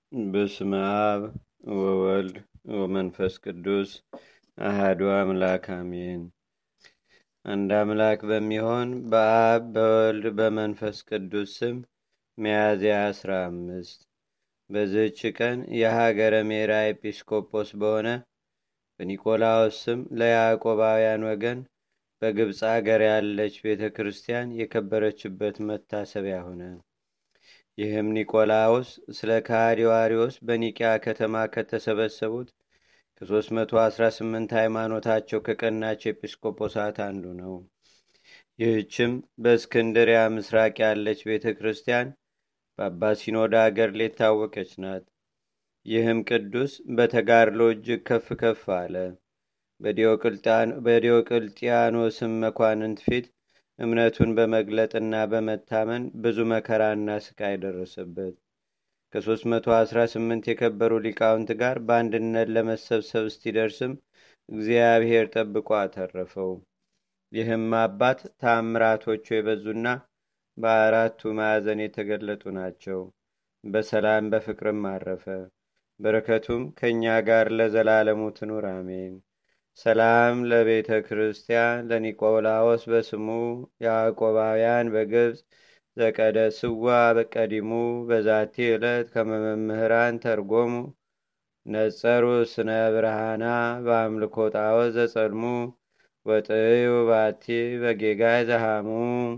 በስመ አብ ወወልድ ወመንፈስ ቅዱስ አህዱ አምላክ አሜን። አንድ አምላክ በሚሆን በአብ በወልድ በመንፈስ ቅዱስ ስም ሚያዝያ አስራ አምስት በዝህች ቀን የሀገረ ሜራ ኤጲስቆጶስ በሆነ በኒቆላዎስ ስም ለያዕቆባውያን ወገን በግብፅ አገር ያለች ቤተ ክርስቲያን የከበረችበት መታሰቢያ ሆነ። ይህም ኒቆላዎስ ስለ ከሃዲው አርዮስ በኒቅያ ከተማ ከተሰበሰቡት ከ318 ሃይማኖታቸው ከቀናች ኤጲስቆጶሳት አንዱ ነው። ይህችም በእስክንድሪያ ምስራቅ ያለች ቤተ ክርስቲያን በአባ ሲኖዳ አገር ሌታወቀች ናት። ይህም ቅዱስ በተጋድሎ እጅግ ከፍ ከፍ አለ። በዲዮቅልጥያኖስም መኳንንት ፊት እምነቱን በመግለጥና በመታመን ብዙ መከራና ስቃይ ደረሰበት። ከ318 የከበሩ ሊቃውንት ጋር በአንድነት ለመሰብሰብ እስቲደርስም እግዚአብሔር ጠብቆ አተረፈው። ይህም አባት ታምራቶቹ የበዙና በአራቱ ማዕዘን የተገለጡ ናቸው። በሰላም በፍቅርም አረፈ። በረከቱም ከእኛ ጋር ለዘላለሙ ትኑር አሜን። ሰላም ለቤተ ክርስቲያን ለኒቆላዎስ በስሙ ያዕቆባውያን በግብፅ ዘቀደስዋ በቀዲሙ በዛቲ ዕለት ከመመምህራን ተርጎሙ ነጸሩ ስነ ብርሃና በአምልኮ ጣዖት ዘጸልሙ ወጥዩ ባቲ በጌጋይ ዘሃሙ።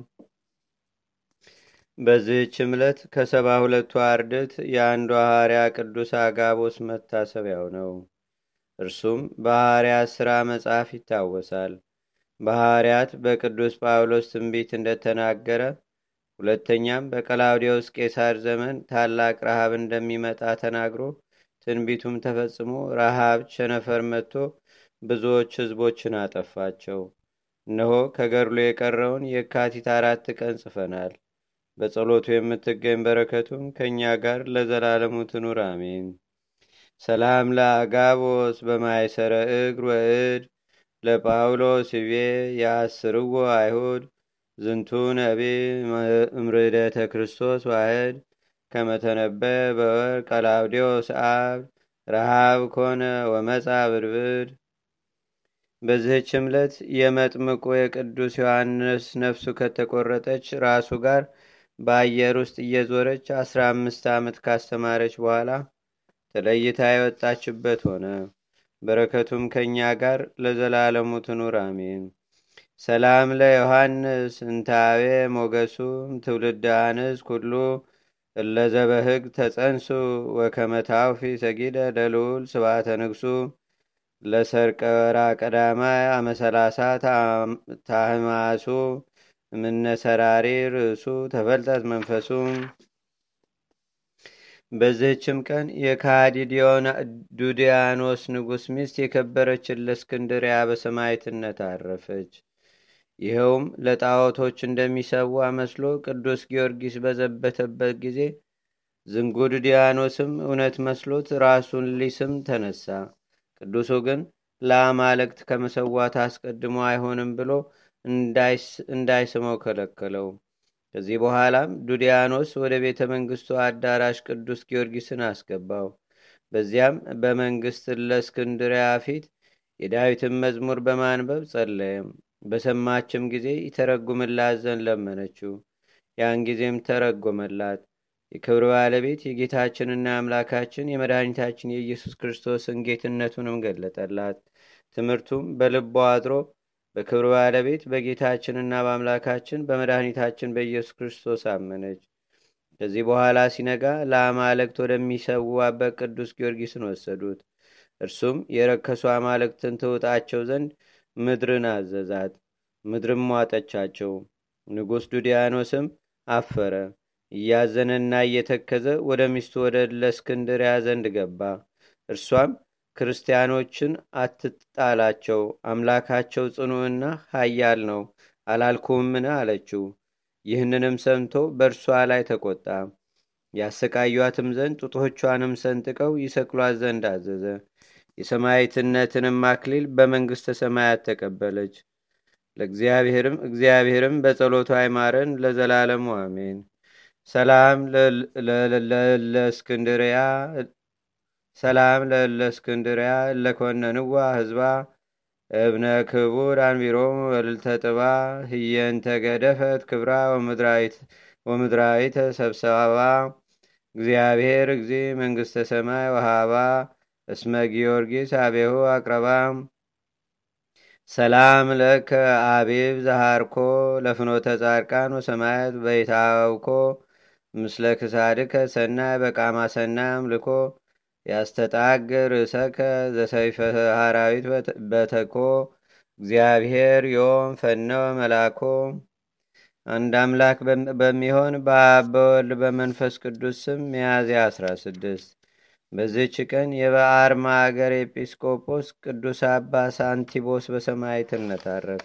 በዚህች ዕለት ከሰባ ሁለቱ አርድት የአንዱ ሐዋርያ ቅዱስ አጋቦስ መታሰቢያው ነው። እርሱም በሐዋርያት ሥራ መጽሐፍ ይታወሳል። በሐዋርያት በቅዱስ ጳውሎስ ትንቢት እንደተናገረ ሁለተኛም በቀላውዲዮስ ቄሳር ዘመን ታላቅ ረሃብ እንደሚመጣ ተናግሮ ትንቢቱም ተፈጽሞ ረሃብ ቸነፈር መጥቶ ብዙዎች ሕዝቦችን አጠፋቸው። እነሆ ከገድሎ የቀረውን የካቲት አራት ቀን ጽፈናል። በጸሎቱ የምትገኝ በረከቱም ከእኛ ጋር ለዘላለሙ ትኑር አሜን። ሰላም ለአጋቦስ በማይሰረ እግር ወእድ ለጳውሎስ ይቤ የአስርዎ አይሁድ ዝንቱ ነቢ እምርደተ ክርስቶስ ዋህድ ከመተነበየ በወር ቀላውዲዮስ አብ ረሃብ ኮነ ወመፃ ብድብድ። በዚህች ዕለት የመጥምቁ የቅዱስ ዮሐንስ ነፍሱ ከተቆረጠች ራሱ ጋር በአየር ውስጥ እየዞረች አስራ አምስት ዓመት ካስተማረች በኋላ ተለይታ የወጣችበት ሆነ። በረከቱም ከእኛ ጋር ለዘላለሙ ትኑር አሜን። ሰላም ለዮሐንስ እንታዌ ሞገሱ ትውልድ አንስ ኩሉ እለዘበህግ ተጸንሱ ወከመታውፊ ሰጊደ ለልዑል ስባተ ንግሱ ለሰርቀ ወራ ቀዳማይ አመሰላሳ ታህማሱ ምነሰራሪ ርእሱ ተፈልጠት መንፈሱ። በዚህችም ቀን የካሃዲ ዱዲያኖስ ንጉሥ ሚስት የከበረች እለእስክንድርያ በሰማዕትነት አረፈች። ይኸውም ለጣዖቶች እንደሚሰዋ መስሎ ቅዱስ ጊዮርጊስ በዘበተበት ጊዜ ዝንጉ ዱዲያኖስም እውነት መስሎት ራሱን ሊስም ተነሳ። ቅዱሱ ግን ለአማልክት ከመሰዋት አስቀድሞ አይሆንም ብሎ እንዳይስመው ከለከለው። ከዚህ በኋላም ዱዲያኖስ ወደ ቤተ መንግስቱ አዳራሽ ቅዱስ ጊዮርጊስን አስገባው። በዚያም በመንግስት ለእስክንድሪያ ፊት የዳዊትን መዝሙር በማንበብ ጸለየም። በሰማችም ጊዜ ይተረጉምላት ዘንድ ለመነችው። ያን ጊዜም ተረጎመላት። የክብር ባለቤት የጌታችንና የአምላካችን የመድኃኒታችን የኢየሱስ ክርስቶስን ጌትነቱንም ገለጠላት። ትምህርቱም በልቧ አድሮ በክብር ባለቤት በጌታችንና በአምላካችን በመድኃኒታችን በኢየሱስ ክርስቶስ አመነች። ከዚህ በኋላ ሲነጋ ለአማልክት ወደሚሰዋበት ቅዱስ ጊዮርጊስን ወሰዱት። እርሱም የረከሱ አማልክትን ትውጣቸው ዘንድ ምድርን አዘዛት። ምድርም ዋጠቻቸው። ንጉሥ ዱዲያኖስም አፈረ። እያዘነና እየተከዘ ወደ ሚስቱ ወደ ለእስክንድርያ ዘንድ ገባ። እርሷም ክርስቲያኖችን አትጣላቸው፣ አምላካቸው ጽኑዕና ኃያል ነው አላልኩምን? አለችው። ይህንንም ሰምቶ በእርሷ ላይ ተቆጣ። ያሰቃዩአትም ዘንድ ጡቶቿንም ሰንጥቀው ይሰቅሏት ዘንድ አዘዘ። የሰማዕትነትንም አክሊል በመንግሥተ ሰማያት ተቀበለች። ለእግዚአብሔርም እግዚአብሔርም በጸሎቷ አይማረን ለዘላለሙ አሜን። ሰላም ለእለእስክንድርያ ሰላም ለእለእስክንድርያ እለኮነንዋ ህዝባ እብነ ክቡር አንቢሮም ወልልተ ጥባ ህየንተ ገደፈት ክብራ ወምድራዊተ ሰብሰባ እግዚአብሔር እግዚ መንግስተ ሰማይ ወሃባ እስመ ጊዮርጊስ አቤሁ አቅረባ ሰላም ለከ አቢብ ዘሃርኮ ለፍኖተ ጻድቃን ወሰማያት በይታውኮ ምስለ ክሳድከ ሰናይ በቃማ ሰናይ አምልኮ ያስተጣግር ርእሰከ ዘሰይፈ ሃራዊት በተኮ እግዚአብሔር ዮም ፈነወ መላኮ አንድ አምላክ በሚሆን በአብ በወልድ በመንፈስ ቅዱስ ስም ሚያዝያ 16 በዚህች ቀን የበአርማ አገር ኤጲስቆጶስ ቅዱስ አባ ሳንቲቦስ በሰማዕትነት አረፈ።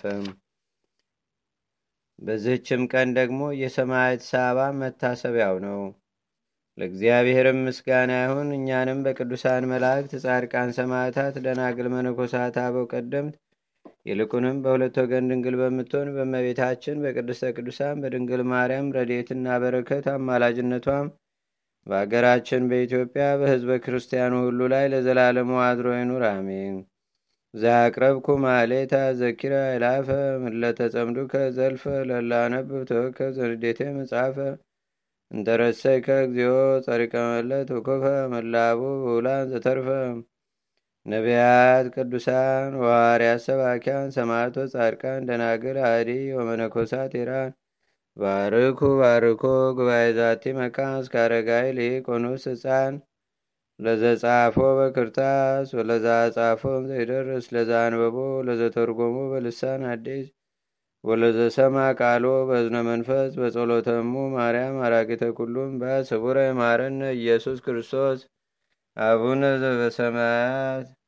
በዚህችም ቀን ደግሞ የሰማዕት ሳባ መታሰቢያው ነው። ለእግዚአብሔርም ምስጋና ይሁን። እኛንም በቅዱሳን መላእክት፣ ጻድቃን፣ ሰማዕታት፣ ደናግል፣ መነኮሳት፣ አበው ቀደምት ይልቁንም በሁለት ወገን ድንግል በምትሆን በእመቤታችን በቅድስተ ቅዱሳን በድንግል ማርያም ረድኤትና በረከት አማላጅነቷም በአገራችን በኢትዮጵያ በሕዝበ ክርስቲያኑ ሁሉ ላይ ለዘላለሙ አድሮ ይኑር፣ አሜን። ዛቅረብኩ ማሌታ ዘኪራ ይላፈ ምለተጸምዱከ ዘልፈ ለላነብብ ተወከ ዘንዴቴ መጽሐፈ እንተረሰይከ እግዚኦ ጸሪቀ መለት ወኮፈ መላቡ ብውላን ዘተርፈ ነቢያት፣ ቅዱሳን፣ ዋርያት፣ ሰባኪያን፣ ሰማዕቶ፣ ጻድቃን፣ ደናግል፣ አዲ ወመነኮሳት ኢራን ባርኩ ባርኮ ጉባኤ ዛቲ መካን እስከ አረጋዊ ሊቆኑስ ህፃን ለዘጻፎ በክርታስ ወለዛ ጻፎን ዘይደርስ ለዛ አንበቦ ለዘተርጎሞ በልሳን አዲስ ወለዘሰማ ቃሎ በዝነ መንፈስ በጸሎተሙ ማርያም አራቂተ ኩሉም በስቡረ ማረነ ኢየሱስ ክርስቶስ አቡነ ዘበሰማያት